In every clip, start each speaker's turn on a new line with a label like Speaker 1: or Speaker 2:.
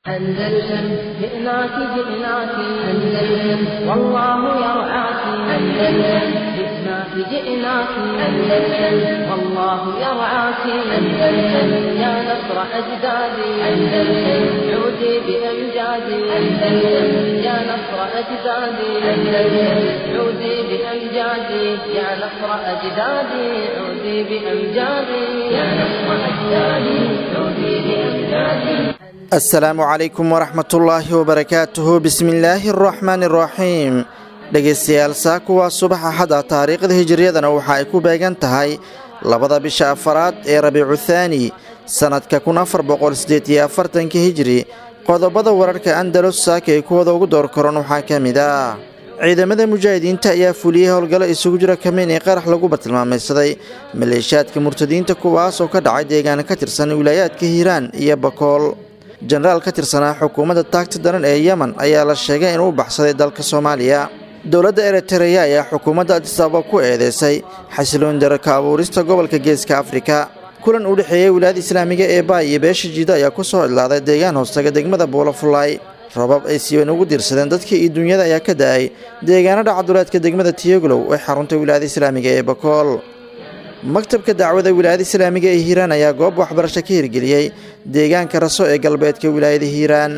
Speaker 1: أندلسن جئناك جئناك أندلسن والله يرعاك أندلسن جئناك جئناك أندلسن والله يرعاك أندلسن يا نصر أجدادي أندلسن عودي بأمجادي أندلسن يا نصر أجدادي أندلسن عودي بأمجادي يا نصر أجدادي عودي بأمجادي يا نصر أجدادي عودي بأمجادي
Speaker 2: asalaamu calaykum waraxmatullaahi wabarakaatuhu bismillaahi araxmaani araxiim dhegaystayaal saaku waa subax axada taariikhda hijiriyadana waxa ay ku beegan tahay labada bisha afaraad ee rabiicu thaani sannadka kun afar boqol siddeed iyo afartanka hijiri qodobada wararka andalus saaka ay kuwada ugu door koran waxaa ka mid ah ciidamada mujaahidiinta ayaa fuliyey howlgallo isugu jira kameyn ee qarax lagu bartilmaamaysaday maleeshiyaadka murtadiinta kuwaas oo ka dhacay deegaana ka tirsan wilaayaadka hiiraan iyo bakool jenaraal ka tirsanaa xukuumadda taagta daran ee yemen ayaa la sheegay inuu u baxsaday dalka soomaaliya dowladda eritereya ayaa xukuumadda adisababa ku eedeysay xasiloon daraka abuurista gobolka geeska afrika kulan u dhexeeyey wilaayada islaamiga ee baay iyo beesha jiida ayaa ku soo idlaaday deegaan hoostaga degmada buulafulaay rabab ay siiban ugu diirsadeen dadkii iyo dunyada ayaa ka da-ay deegaanada caduleedka degmada tiyogolow ee xarunta wilaayada islaamiga ee bakool maktabka dacwada wilaayada islaamiga ee hiiraan ayaa goob waxbarasho ka hirgeliyey deegaanka raso ee galbeedka wilaayada hiiraan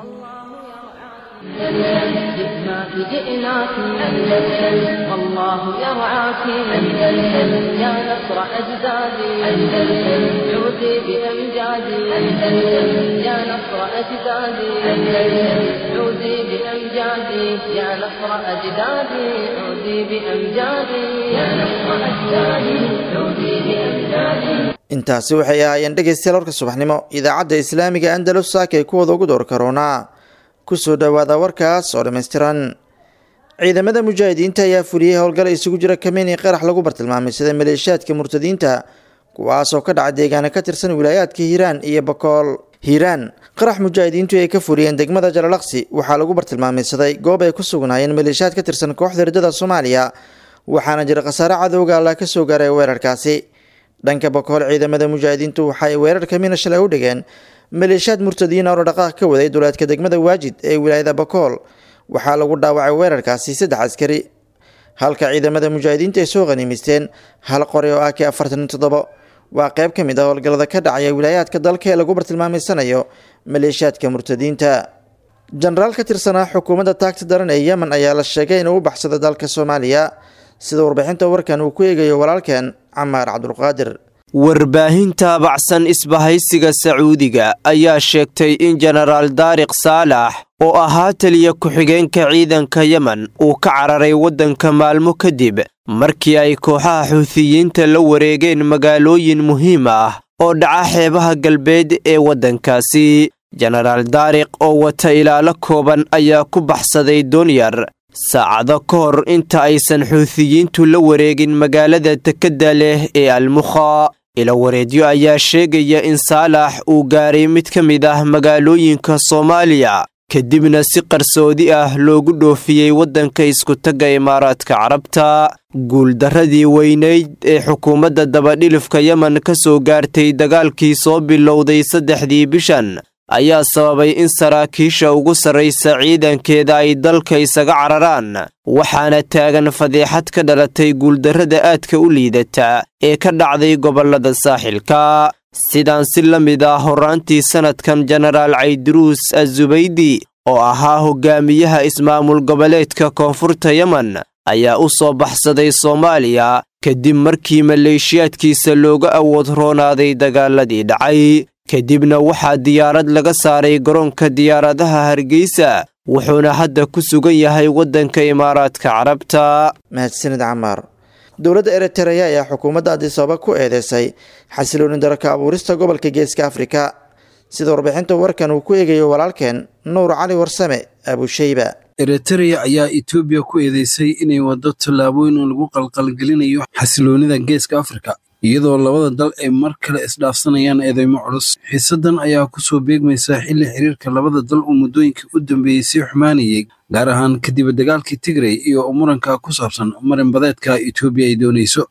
Speaker 1: جئناك جئناك أندلسن والله يرعاك أندلسن يا نصر أجدادي أندلسن عودي بأمجادي أندلسن يا نصر أجدادي أندلسن عودي بأمجادي يا نصر أجدادي عودي بأمجادي يا نصر أجدادي عودي بأمجادي
Speaker 2: intaasi waxay ahaayeen dhegaystayaal warka subaxnimo idaacadda islaamiga andalus saaka ay kuwada ugu door karoonaa kusoo dhowaada warkaas oo dhammaystiran ciidamada mujaahidiinta ayaa fuliyey howlgala isugu jira kameyn ee qarax lagu bartilmaamaysaday maleeshiyaadka murtadiinta kuwaasoo ka dhaca deegaana ka tirsan wilaayaadka hiiraan iyo bakool hiiraan qarax mujaahidiintu ay ka fuliyeen degmada jalalaqsi waxaa lagu bartilmaamaysaday goob ay ku sugnaayeen maleeshiyaad ka tirsan kooxda riddada soomaaliya waxaana jira khasaare cadowga allah ka soo gaaray weerarkaasi dhanka bakool ciidamada mujaahidiintu waxaay weerar kamina shalay u dhigeen maleeshiyaad murtadiin oo dhaqaaq ka waday duleedka degmada waajid ee wilaayada bakool waxaa lagu dhaawacay weerarkaasi saddex askari halka ciidamada mujaahidiinta ay soo qaniimaysteen hal qori oo ak afartan toddobo waa qayb ka mid ah howlgallada ka dhacaya wilaayaadka dalka ee lagu bartilmaameysanayo maleeshiyaadka murtadiinta jenaraal ka tirsanaa xukuumadda taagta daran ee yemen ayaa la sheegay inuu u baxsada dalka soomaaliya sida warbixinta warkan uu ku eegayo walaalkeen camaar cabdulqaadir
Speaker 3: warbaahinta bacsan isbahaysiga sacuudiga ayaa sheegtay in jenaraal daariq saalax oo ahaa taliya ku-xigeenka ciidanka yemen uu ka cararay waddanka maalmo kadib markii ay kooxaha xuutiyiinta la wareegeen magaalooyin muhiim ah oo dhaca xeebaha galbeed ee waddankaasi jenaraal daariq oo wata ilaalo kooban ayaa ku baxsaday doonyar saacado ka hor inta aysan xuutiyiintu la wareegin magaalada dekedda leh ee almukha ilawareedyo ayaa sheegaya in saalax uu gaaray mid ka mid ah magaalooyinka soomaaliya kadibna si qarsoodi ah loogu dhoofiyey waddanka iskutagga imaaraadka carabta guuldarradii weynayd ee xukuumadda dabadhilifka yemen ka soo gaartay dagaalkii soo bilowday saddexdii bishan ayaa sababay in saraakiisha ugu sarraysa ciidankeeda ay dalka isaga cararaan waxaana taagan fadeexad ka dhalatay guuldarrada aadka u liidata ee ka dhacday gobollada saaxilka sidaan si la mid ah horraantii sannadkan jenaraal cayduruus azubaydi oo ahaa hogaamiyaha ismaamul goboleedka koonfurta yemen ayaa u soo baxsaday soomaaliya kadib markii maleeshiyaadkiisa looga awood roonaaday dagaaladii dhacay kadibna waxaa diyaarad laga saaray garoonka diyaaradaha hargeysa wuxuuna hadda ku sugan yahay waddanka imaaraadka carabta
Speaker 2: mahadsanid camaar dowladda eritereya ayaa xukuumadda adisababa ku eedeysay xasilooni daraka abuurista gobolka geeska afrika sida warbixinta warkan uu ku eegayo walaalkeen nuur cali warsame abusheyba
Speaker 4: eritereya ayaa etoobiya ku eedeysay inay waddo tallaabooyin lagu qalqalgelinayo xasiloonida geeska afrika iyadoo labada dal ay mar kale isdhaafsanayaan eedeymo culus xiisadan ayaa kusoo beegmaysa xilli xiriirka labada dal uu muddooyinkii u dambeeyey sii xumaanayay gaar ahaan kadib dagaalkii tigrey iyo muranka ku saabsan marin badeedka etoobiya ay doonayso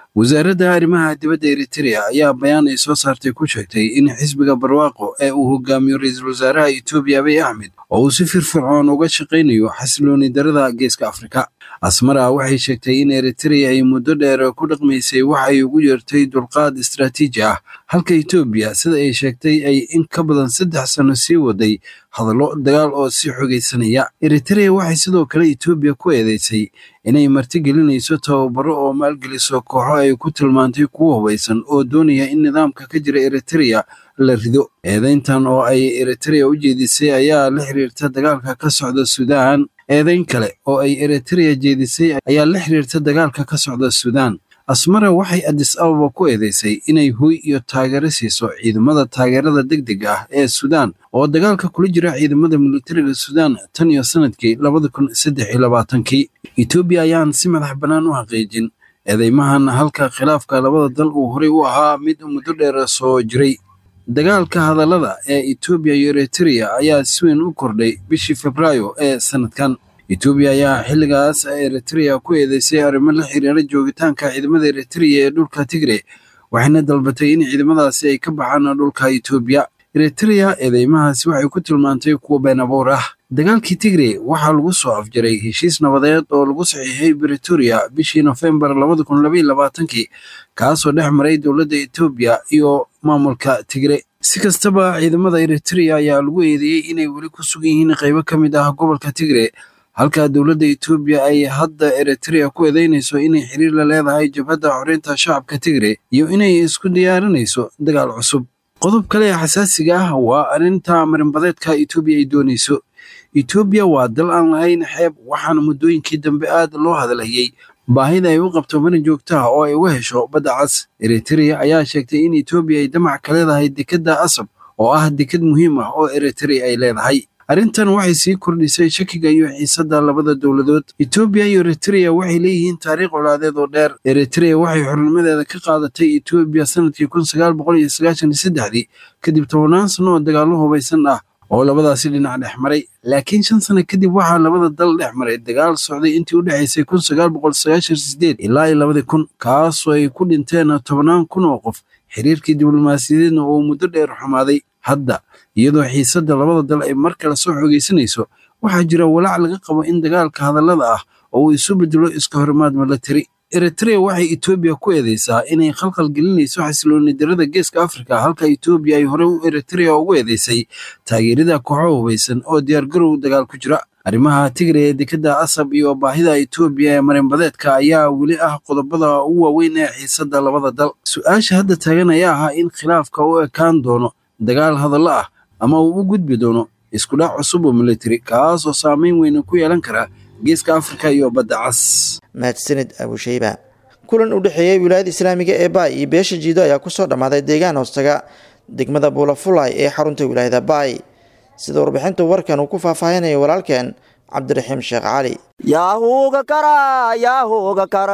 Speaker 4: wasaaradda arrimaha dibadda eritrea ayaa bayaan ay soo saartay ku sheegtay in xisbiga barwaaqo ee uu hogaamiyo ra-iisul wasaaraha etoobiya abiy axmed oo uu si firfircoon uga shaqaynayo xasilooni darada geeska afrika asmara waxay sheegtay in eritrea ay muddo dheer ku dhaqmaysay wax ay ugu yeertay dulqaad istaraatiiji ah halka etoobiya sida ay sheegtay ay in ka badan saddex sano sii waday hadallo dagaal oo sii xogaysanaya eritrea waxay sidoo kale etoobiya ku eedeysay inay martigelinayso tababaro oo maalgeliso kooxo ay ku tilmaantay kuwo hubaysan oo doonaya in nidaamka ka jira eritrea la rido eedeyntan oo ay eritrea u jeedisay ayaa la xiriirta dagaalka ka socda suudaan eedeyn kale oo ay eritrea jeedisay ayaa la xiriirta dagaalka ka socda suudaan asmara waxay adis ababa ku eedeysay inay hoy iyo taageero siiso ciidamada taageerada degdeg ah ee suudaan oo dagaalka kula jira ciidamada militariga suudaan tan iyo sanadkii labada kun saddex iyo labaatankii etoobiya ayaan si madax bannaan u xaqiijin eedeymahan halka khilaafka labada dal uu horey u ahaa mid muddo dheer soo jiray dagaalka hadallada ee etoobiya iyo eritrea ayaa si weyn u kordhay bishii febraayo ee sanadkan etoobiya ayaa xilligaas eritrea ku eedeysay arrimo la xiriira joogitaanka ciidamada eritrea ee dhulka tigre waxayna dalbatay in ciidamadaasi ay ka baxaan dhulka etoobiya eritrea eedeymahaasi waxay ku tilmaantay kuwa been abuur ah dagaalkii tigre waxaa lagu soo afjaray heshiis nabadeed oo lagu saxiixay britoria bishii nofembar labada kun labaiyo labaatankii kaasoo dhex maray dowladda etoobiya iyo maamulka tigre si kastaba ciidamada eritrea ayaa lagu eedeeyey inay weli ku sugan yihiin qaybo ka mid ah gobolka tigre halka dowladda etoobiya ay hadda eritrea ku eedeynayso inay xiriir la leedahay jabhadda xoreynta shacabka tigre iyo inay isku diyaarinayso dagaal cusub qodob kale ee xasaasiga ah waa arrinta marinbadeedka etoobiya ay doonayso etoobiya waa dal aan lahayn xeeb waxaana muddooyinkii dambe aad loo hadalhayey baahida ay u qabto marin joogtaha oo ay uga hesho badda cas eritrea ayaa sheegtay in etoobiya ay damac ka leedahay dekedda asab oo ah deked muhiim ah oo eritrea ay leedahay arrintan waxay sii kordhisay shakiga iyo xiisadda labada dowladood etoobiya iyo eritrea waxay leeyihiin taariikh colaadeed oo dheer eritrea waxay xornimadeeda ka qaadatay etoobiya sanadkii kun sagaal boqol iyo sagaashan iyo saddexdii kadib tobannaan sano oo dagaallo hubaysan ah oo labadaasi dhinac dhex maray laakiin shan sano kadib waxaa labada dal dhex maray dagaal socday intii u dhexaysay kun sagaal boqol sagaashan sideed ilaa iyo labadii kun kaasoo ay ku dhinteen tobannaan kun oo qof xiriirkii diblomaasiyadeedna oo muddo dheer xumaaday hadda iyadoo xiisadda labada dal ay mar kale soo xoogaysanayso waxaa jira walaac laga qabo in dagaalka hadallada ah oo uu isu bedelo iska horimaad milatari eritrea waxay etoobiya ku eedeysaa inay khalkhal gelinayso xasilooni darada geeska afrika halka etoobiya ay horey u eritrea ugu eedeysay taageerida kooxo hubaysan oo diyaargarow dagaal ku jira arrimaha tigre ee dekedda asab iyo baahida etoobiya ee marinbadeedka ayaa weli ah qodobada ugu waaweyn ee xiisadda labada dal su-aasha hadda taagan ayaa ahaa in khilaafka u ekaan doono dagaal hadallo ah ama uu u gudbi doono iskudhac cusub oo militari kaasoo saameyn weyna ku yeelan kara geeska afrika iyo badda cas
Speaker 2: mahadsanid abusheyba kulan u dhexeeyey wilaayada islaamiga ee baay iyo beesha jiido ayaa kusoo dhammaaday deegaan hoostaga degmada buulafulay ee xarunta wilaayada baay sida warbixinta warkan uu ku faahfaahinaya walaalkeen cabdiraxiim sheekh cali
Speaker 5: yaahuuga kara yaahuuga kara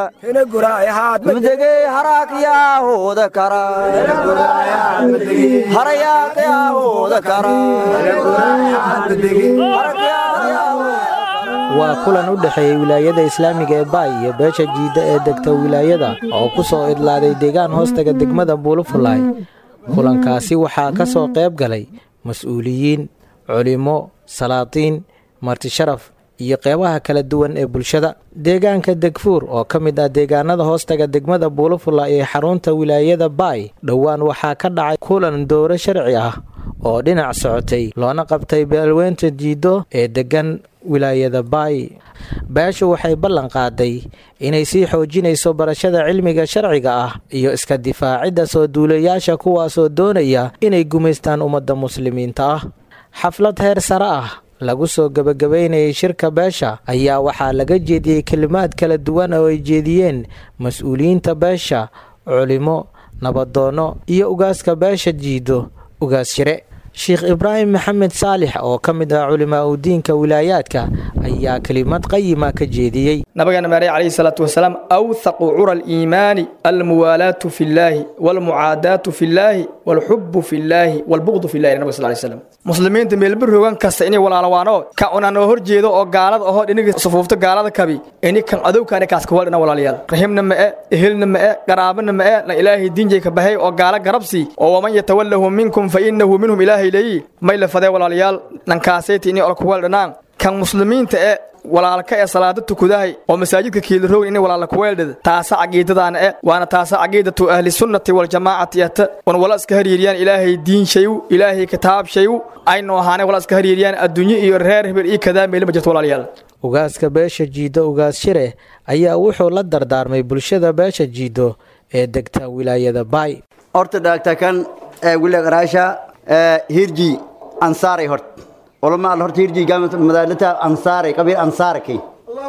Speaker 5: mudegey haraak yaahuuda kara harayaak yaahuuda kara
Speaker 6: waa kulan u dhexeeyey wilaayada islaamiga ee baay iyo beesha jiidda ee degta wilaayada oo ku soo idlaaday deegaan hoostaga degmada buulufulaay kulankaasi waxaa ka soo qayb galay mas-uuliyiin culimo salaatiin martisharaf iyo qeybaha kala duwan ee bulshada deegaanka degfuur oo ka mid ah deegaanada hoostaga degmada buulufula ee xarunta wilaayada baay dhowaan waxaa ka dhacay kulan dowro sharci ah oo dhinac socotay loona qabtay beelweynta jiiddo ee deggan wilaayada baay beeshu waxay ballan qaaday inay sii xoojinayso barashada cilmiga sharciga ah iyo iska difaacidda soo duulayaasha kuwaasoo doonaya inay gumaystaan ummadda muslimiinta ah xaflad heer sare ah lagu soo gebagabaynayay shirka beesha ayaa waxaa laga jeediyey kelimaad kala duwan oo ay jeediyeen mas-uuliyiinta beesha culimo nabadoonno iyo ugaaska beesha jiido ugaas shire sheekh ibraahim maxamed saalix oo ka mid ah culimaa udiinka wilaayaadka ayaa kelimad qayima ka jeediyey
Speaker 7: nabigeena maarey calayhi salaatu wasalaam awthaqu cura aliimaani almuwaalaatu fi llaahi walmucaadaatu fi llaahi walxubu fi llaahi walbuqdu fi llahi nabiga sal lay slam muslimiinta meelba rogan kasta inay walaalawaano ka unanoo hor jeedo oo gaalada ahoo dhiniga sufuufta gaalada kabi ini kan adowkaani kaas kawaldhina walaalayaal raximna ma'e ehelna ma'e qaraabana ma'e na ilaahay diinjay ka baxay oo gaala garabsi oo waman yatawallahu minkum fa innahu minhum ilaahay leeyi may la fadee walaalayaal nankaaseyti inay ol kuweeldhanaan kan muslimiinta e walaalka ee salaada tukudahay oo masaajidka kiiliroogan inay walaala kuweeldhada taasa caqiidadaana e waana taasa caqiidatu ahli sunnati waljamaacati ata wan wala iska hariiriyaan ilaahay diin shayu ilaahay kitaab shayu aynu ahaanay wala iska hariiriyaan adduunyo iyo reer hebel iyo kadaa meelima jirto walaalayaal
Speaker 6: ugaaska beesha jiido ugaas shire ayaa wuxuu la dardaarmay bulshada beesha jiido ee degta wilaayada baay
Speaker 8: horta dhaagtakan wilaaqaraasha hirji ansaaray hort olama al horta hirji madaalata ansaaray qabiil ansaarakay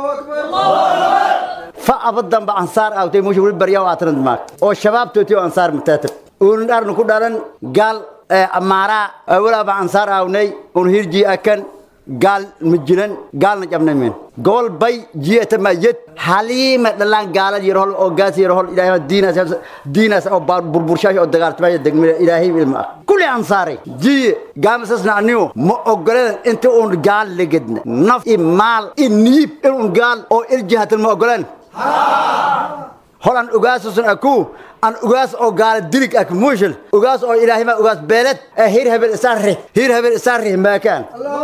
Speaker 8: fa abadanba ansaar awtay musha wili baryaa aatanad maak oo shabaabtooti oo ansaar mataatab uun dharnu ku dhalan gaal amaaraa walaaba ansaar aawnay un hirji akan gaal ma jiran gaalna jabnaymen gobol bay jiyata ma yed haliima dhalaan gaalad yarhol oo gaas yarhol ilaahay diinaas diinaas oo burburshaash oo dagaaltamaya degmada ilaahay ilma ah kulli ansaaray jiye gaamasasna aniyo ma ogoleen inta uun gaal legedna naf i maal i niib inuun gaal oo iljihatan ma ogoleen hol aan ogaasusan aku aan ogaas oo gaala dirig ak muushil ogaas oo ilaahay ma ogaas beeled ee hir hebel isaarri hir hebel isaarri maakaan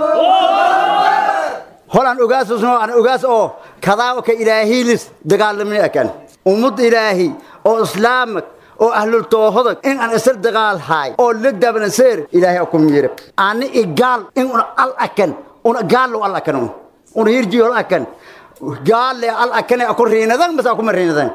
Speaker 8: hol aan ogaasusan aan ogaas oo kadaa ka ilaahiilis dagaalamni akan ummad ilaahi oo islaamak oo ahlul toohodag in aan isar dagaal haay oo legdabana seer ilaahay ku miire ani igaal in una al akan una gaal al akan una hirji hol akan gaal le al akane aku riinadan mas aku mariinadan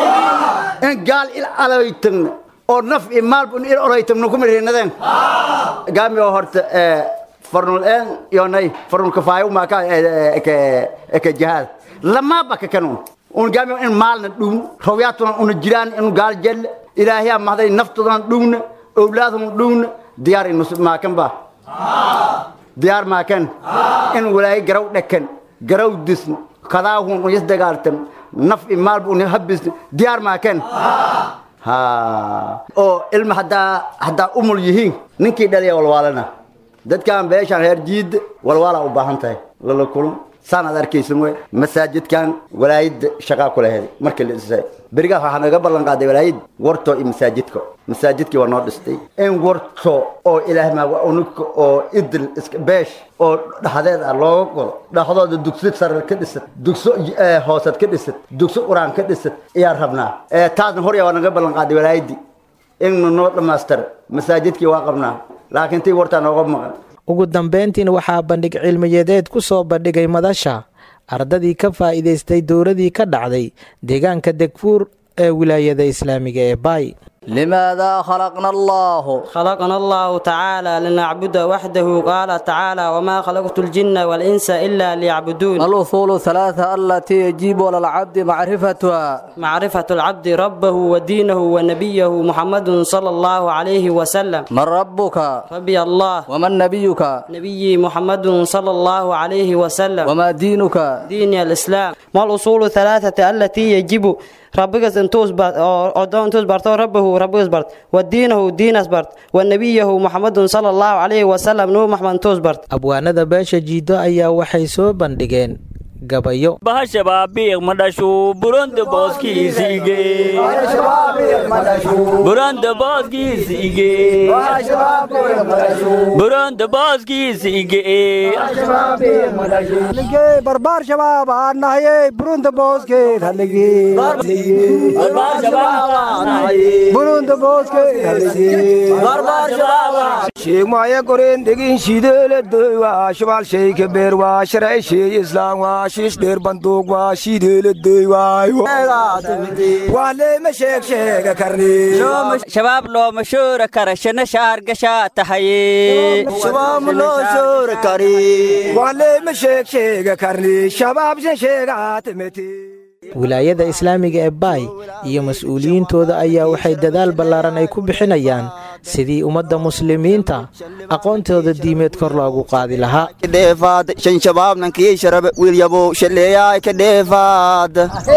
Speaker 8: in gaal il alaytan oo naf i maal bun il oraytan nu kuma riinadan gaami oo horta farnul en yonay farnul kafaayo ma ka ke ke jihad lama baka kanun un gaami in maalna dhum rawyatuna un jiraan in gaal jel ilaahiya mahday naftudan dhumna awlaadum dhumna diyaar in maakan ba diyaar maakan in walaay garaw dhakan garaw disn kadaahun un yas dagaaltam naf i maalba un habis diyaar maaken ha oo ilma haddaa haddaa umul yihiin ninkii dhaliya walwaalana dadkan beeshaan reer jiid walwaalaa u baahan tahay lala kulun saan aad arkaysan wey masaajidkan walaayadda shaqaa ku laheed markii la dhisay berigaas waxaa naga ballan qaaday walaayad warto iyo masaajidka masaajidkii waa noo dhistay in warto oo ilaahay maa unugka oo idil iska beesh oo dhaxdeed ah looga godo dhaxdooda dugsi sare ka dhisad dugso hoosad ka dhisad dugso quraan ka dhisad ayaan rabnaa taasna horya waa naga ballan qaaday walaayaddii innu noo dhammaystir masaajidkii waa qabnaa laakiin tii wartaa nooga maqan
Speaker 6: ugu dambeyntiina waxaa bandhig cilmiyadeed ku soo bandhigay madasha ardadii ka faa'iidaystay dowladii ka dhacday deegaanka degfuur ee wilaayada islaamiga ee baay
Speaker 5: لماذا خلقنا الله
Speaker 9: خلقنا الله تعالى لنعبد وحده قال تعالى وما خلقت الجن والإنس إلا ليعبدون
Speaker 5: الأصول الثلاثة التي يجب على العبد معرفتها
Speaker 9: معرفة العبد ربه ودينه ونبيه محمد صلى الله عليه وسلم
Speaker 5: من ربك
Speaker 9: ربي الله
Speaker 5: ومن نبيك
Speaker 9: نبي محمد صلى الله عليه وسلم
Speaker 5: وما دينك
Speaker 9: دين الإسلام ما الأصول الثلاثة التي يجب ربك انتوس بارت او دون انتوس بارت ربه ربك بارت ودينه دين بارت ونبيه محمد صلى الله عليه وسلم نو محمد انتوس بارت
Speaker 6: abwaanada beesha jiido ayaa waxay soo bandhigeen gabayo
Speaker 10: bahashabaabiiq madhashu buronda booskiisiige buronda booskiisiige buronda booskiisiige
Speaker 11: barbaar shabaab aan nahaye burunda booskeed hallige burunda booskeed sheegmaya goreen degin shideeladoy waa shabaal sheyka beer waa sharci sheey islaam waa shiish dheer banduuq waa shideeladoy waayo waa leema sheeg sheega karni
Speaker 10: shabaab looma shoora kara shana shaar gashaa tahaye
Speaker 11: shabaab loo shoora kari waa leema sheeg sheega karni shabaab shan sheegaatimeti
Speaker 6: wilaayada islaamiga ee baay iyo mas-uuliyiintooda ayaa waxay dadaal ballaaran ay ku bixinayaan sidii ummadda muslimiinta aqoontooda diimeed kor loogu qaadi lahaa
Speaker 10: dheefaad shan shabaabnankii sharabe wiilyabow shaleeyaay ka dheefaad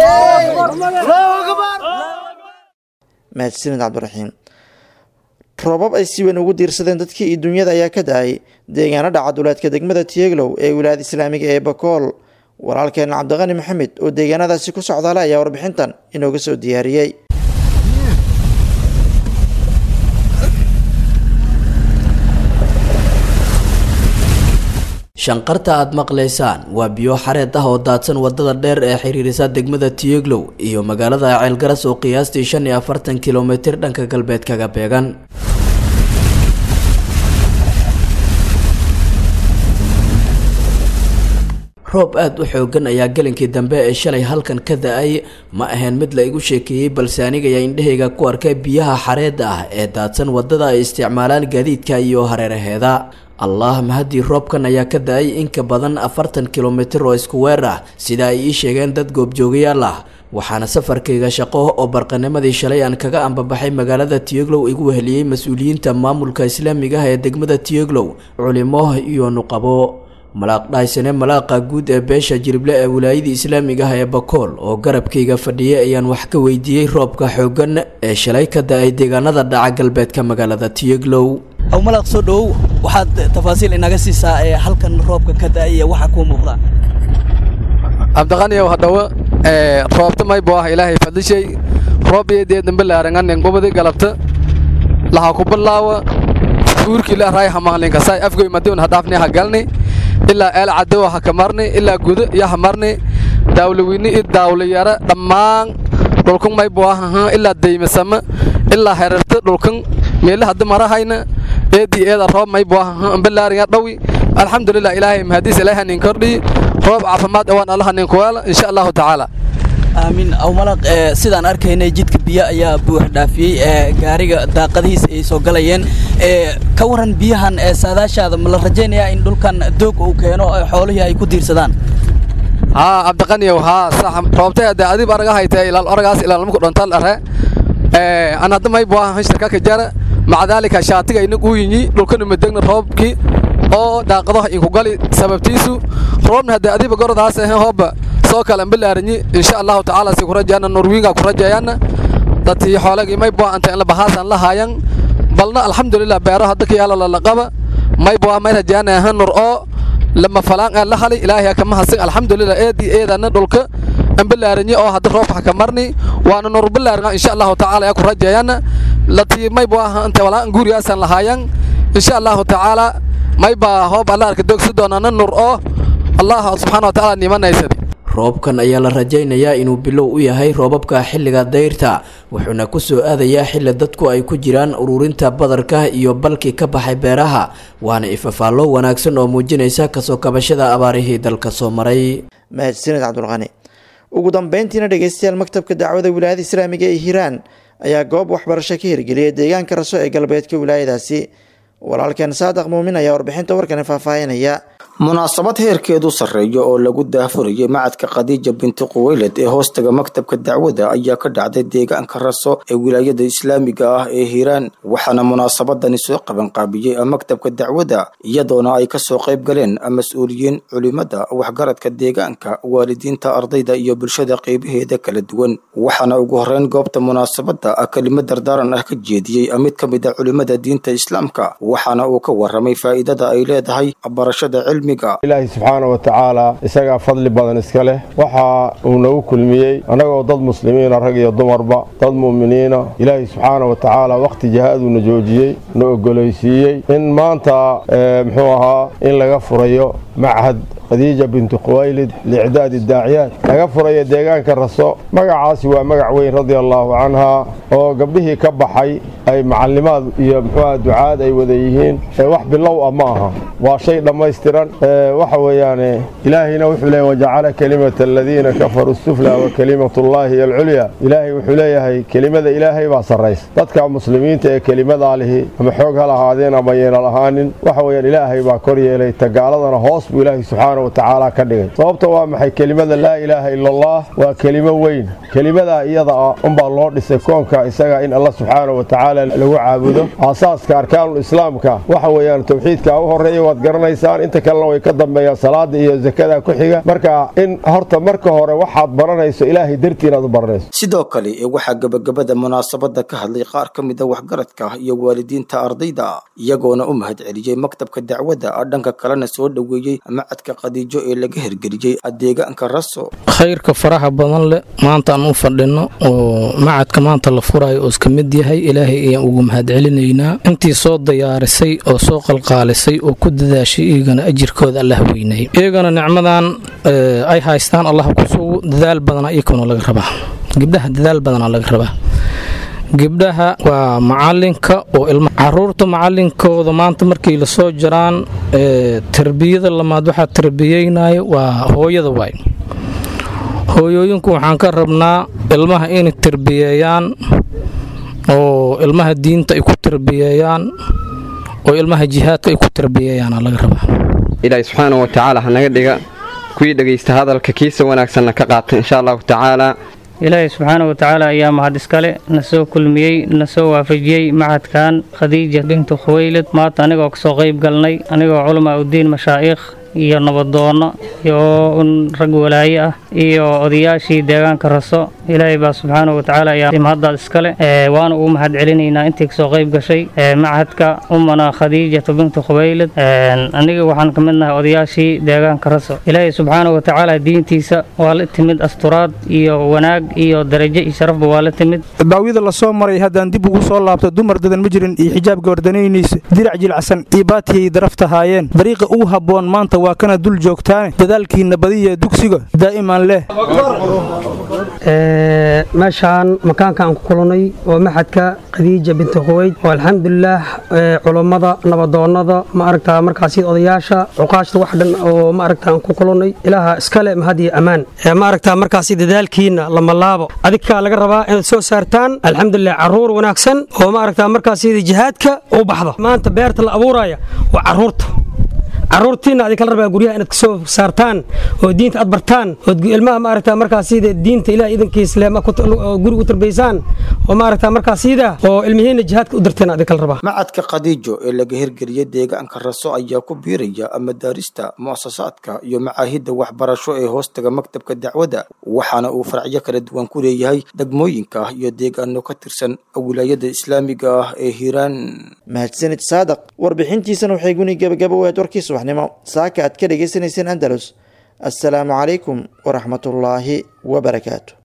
Speaker 2: mahadsanid cabdiraxiim roobab ay si weyn ugu diirsadeen dadkii iyo dunyada ayaa ka da-ay deegaano dhaca duleedka degmada tiyeglow ee wilaayada islaamiga ee bakool walaalkeena cabdiqani maxamed oo deegaanadaasi ku socdaala ayaa warbixintan inooga soo diyaariyey
Speaker 12: shanqarta aad maqlaysaan waa biyo xareed ah oo daadsan wadada dheer ee xiriirisa degmada tiyeglow iyo magaalada ceelgaras oo qiyaastii shan iyo afartan kilomitir dhanka galbeed kaga beegan roob aada u xoogan ayaa gelinkii dambe ee shalay halkan ka da-ay ma ahayn mid la igu sheekeeyey balse anigaya indhahayga ku arkay biyaha xareedda ah ee daadsan wadada ay isticmaalaan gaadiidka iyo hareeraheeda allah mahadii roobkan ayaa ka da-ay in ka badan afartan kilomitir oo isku weer ah sida ay ii sheegeen dad goobjoogayaal ah waxaana safarkayga shaqo oo barqanimadii shalay aan kaga ambabaxay magaalada tiyeglow igu weheliyey mas-uuliyiinta maamulka islaamiga ah ee degmada tiyeglow culimo iyo nuqabo malaaq dhaysane malaaqa guud ee beesha jirible ee wilaayadii islaamiga ah ee bakool oo garabkayga fadhiyay ayaan wax ka weydiiyey roobka xoogan ee shalay ka da-ay deegaanada dhaca galbeedka magaalada tiyeglow
Speaker 13: aw malaq soo dhowow waxaad tafaasiil inaga siisaa ee halkan roobka ka da-ay iyo waxa kuu muuqda
Speaker 14: cabdiqaniyow hadhawo roobta maybo ah ilaahay fadlishay roob iyo dee dambe laaranganen gobadi galabta laha ku bilaawa uurkii la raay hamaqlinka saay afgoy madiun hadhaafni hagalni ilaa eel cadowa ha kamarni ilaa gudo iyo hamarni daawlaweyni iyo daawlayara dhammaan dhulkan maybo ah ilaa daymasama ilaa herarta dhulkan meela hadda marahayna eedii eeda roob maybo ah ambalaariya dhawi alxamdulilah ilaahay mahadiis ilaahay nin kordhi roob caafimaad awaan allaha nin kuweela insha allahu tacaala
Speaker 13: aamin aw malaq sidaan arkaynay jidka biyo ayaa buux dhaafiyey ee gaariga daaqadihiisa ay soo galayeen ka waran biyahan ee saadaashaada ma la rajaynayaa in dhulkan doog uu keeno xoolihii ay ku diirsadaan
Speaker 14: haa cabdiqaniyow haa sax roobtay hadee adib araga haytee ilaal aragaas ilaalmaku dhontal are an hadda maybo ah shirka ka jara maca daalika shaatiga inag uu yinyi dhulkanu madegna roobkii oo daaqadaha inku gali sababtiisu roobna haddee adiba gordaas ahe hooba soo kale ambalaaranyi insha allahu tacaala si kurajayana norwiga kurajayaana dadkii xoolagii maybo anta inla bahaasan la haayan balna alxamdulilah beero hadda ka yaala lalaqaba maybo may rajaana aha nur oo lama falaan aan la hali ilaahay kama hasin alxamdulilah eedii eedana dhulka ambalaaranyi oo hadda roobka ka marni waana nur balaaran insha allahu tacaala ku rajayaana latii maybo aha anta walaan guuriyaasan la haayan insha allahu tacaala mayba hoob alla arka dogsi doonana nur oo allah subxaana wa tacaala nimanaysadi
Speaker 12: roobkan ayaa la rajaynayaa inuu bilow u yahay roobabka xilliga dayrta wuxuuna ku soo aadayaa xilli dadku ay ku jiraan ururinta badarka iyo balkii ka baxay beeraha waana ifafaallo wanaagsan oo muujinaysa kasoo kabashada abaarihii dalka soo maray
Speaker 2: mahadsanid cabdulqani ugu dambeyntiina dhegeystayaal maktabka dacwada wilaayada islaamiga ee hiiraan ayaa goob waxbarasho ka hirgeliyay deegaanka raso ee galbeedka wilaayadaasi walaalkeen saadaq muumin ayaa warbixinta warkani faahfaahinaya
Speaker 15: munaasabad heerkeedu sarreeya oo lagu daafurayay macadka khadiija binti quweyled ee hoostaga maktabka dacwada ayaa ka dhacday deegaanka raso ee wilaayada islaamiga ah ee hiiraan waxaana munaasabadani soo qabanqaabiyey maktabka dacwada iyadoona ay kasoo qayb galeen mas-uuliyiin culimada waxgaradka deegaanka waalidiinta ardayda iyo bulshada qeybaheeda kala duwan waxaana ugu horeyn goobta munaasabada kelimo dardaaran ah ka jeediyey mid ka mid a culimada diinta islaamka waxaana uu ka waramay faa'iidada ay leedahay barashada cilmiga
Speaker 16: ilaahay subxaana wa tacaala isagaa fadli badan iska leh waxa uu nagu kulmiyey annagoo dad muslimiina rag iyo dumarba dad mu'miniina ilaahay subxaana wa tacaala wakhti jihaaduna joojiyey na ogolaysiiyey in maanta muxuu ahaa in laga furayo machad khadiija bintu khuwaylid liicdaadi daaciyaad laga furayo deegaanka raso magacaasi waa magac weyn radia allaahu canhaa oo gabdhihii ka baxay ay macallimaad iyo muxuuaha ducaad ay wada yihiin wax bilow ah ma aha waa shay dhammaystiran waxa weeyaane ilaahayna wuxuu leeyahy wajacala kelimata aladiina kafaruu sufla wa kelimatullaahi alculya ilaahay wuxuu leeyahay kelimada ilaahay baa sarraysa dadka muslimiinta ee kelimadaa lihi ama xoog ha lahaadeen ama yeena lahaanin waxa weeyaan ilaahay baa kor yeelay tagaaladana hoos buu ilaahay subxaana subxaana wa tacaala ka dhigay sababta waa maxay kelimada laa ilaaha ila allah waa kelimo weyn kelimadaa iyada ah unbaa loo dhisay koonka isaga in allah subxaana wa tacaala lagu caabudo aasaaska arkaanul islaamka waxa weeyaan towxiidka u horeeya waad garanaysaan inta kalena way ka dambeeyaan salaada iyo zakada ku xiga marka in horta marka hore waxaad baranayso ilaahay dartii inaad u baranayso
Speaker 15: sidoo kale ee waxaa gebagabada munaasabada ka hadlay qaar ka mid a waxgaradka iyo waalidiinta ardayda iyagoona u mahad celiyey maktabka dacwadda dhanka kalena soo dhoweeyey macadka khadiijo ee laga hirgeliyey adeegaanka raso
Speaker 17: khayrka faraha badan leh maanta aan u fadhino oo macadka maanta la furayo oo iska mid yahay ilaahay ayaan ugu mahad celinaynaa intii soo diyaarisay oo soo qalqaalisay oo ku dadaashay iyagana ajirkooda allah weynay iyagana nicmadan ay haystaan allah kusugu dadaal badana iyakuna laga rabaa gabdhaha dadaal badana laga rabaa gabdhaha waa macalinka oo ilma caruurta macalinkooda maanta markay lasoo jiraan tarbiyada lamaad waxaa tarbiyeynayo waa hooyada waay hooyooyinku waxaan ka rabnaa ilmaha inay tarbiyeeyaan oo ilmaha diinta ay ku tarbiyeeyaan oo ilmaha jihaadka ay ku tarbiyeeyaana laga rabaa
Speaker 18: ilaahay subxaana wa tacaala ha naga dhiga kuwii dhegaysta hadalka kiisa wanaagsanna ka qaata insha allahu tacaala
Speaker 19: ilaahay subxaana wa tacaala ayaa mahad iskale na soo kulmiyey na soo waafajiyey macadkan khadiija bintu khuwaylid maanta anigoo kasoo qayb galnay anigoo culamaa uddiin mashaa'ikh iyo nabadoonno iyo un rag walaaye ah iyo odayaashii deegaanka raso ilaahay baa subxaana wa tacaala ayaa mahaddaad iskale waana ugu mahad celinaynaa intii kasoo qayb gashay macadka ummana khadiijatu bintu khubaylid aniga waxaan ka mid nahay odayaashii deegaanka raso ilaahay subxaana wa tacaala diintiisa waa la timid asturaad iyo wanaag iyo darajo iyo sharafba waa la timid
Speaker 20: baawida lasoo maray haddaan dib ugu soo laabto dumar dadan ma jirin iyo xijaab gabardanayniisa dirac jilacsan iyo baatiyay daraftahaayeen dariiqa ugu habboon maanta waa kana dul joogtaane dadaalkiinna badiya dugsiga daa'iman leh
Speaker 21: meeshaan makaanka aan ku kulannay oo maxadka khadiija binti khuweyd oo alxamdulilaah culummada nabadoonnada ma aragtaa markaasi odayaasha cuqaashta wax dhan oo ma aragtaa aan ku kulannay ilaaha iskale mahad iyo ammaan ma aragtaa markaasi dadaalkiinna lama laabo adinkaa laga rabaa inaad soo saartaan alxamdulilah carruur wanaagsan oo ma aragtaa markaasi jihaadka u baxda maanta beerta la abuuraya waa carruurta caruurtiina adi kala rabaa guryaha inaad kasoo saartaan oo diinta aad bartaan ood ilmaha maaragta markaasida diinta ilaah idankiisle guri u tarbaysaan oo maaragta markaasida oo ilmihiina jihaadka u darteen adi kala rabaa
Speaker 15: macadka khadiijo ee laga hirgeliyey deegaanka raso ayaa ku biiraya madaarista mu'asasaadka iyo macaahidda waxbarasho ee hoostaga maktabka dacwadda waxaana uu faracyo kala duwan ku leeyahay degmooyinka iyo deegaano ka tirsan wilaayada islaamiga ah ee hiiraan
Speaker 2: mahadsanid saadaq warbixintiisana waxay guni gabagaba waad warkii subaxnimo saaka aad ka dhagaysanayseen andalus assalaamu calaykum waraxmatullaahi wabarakaatu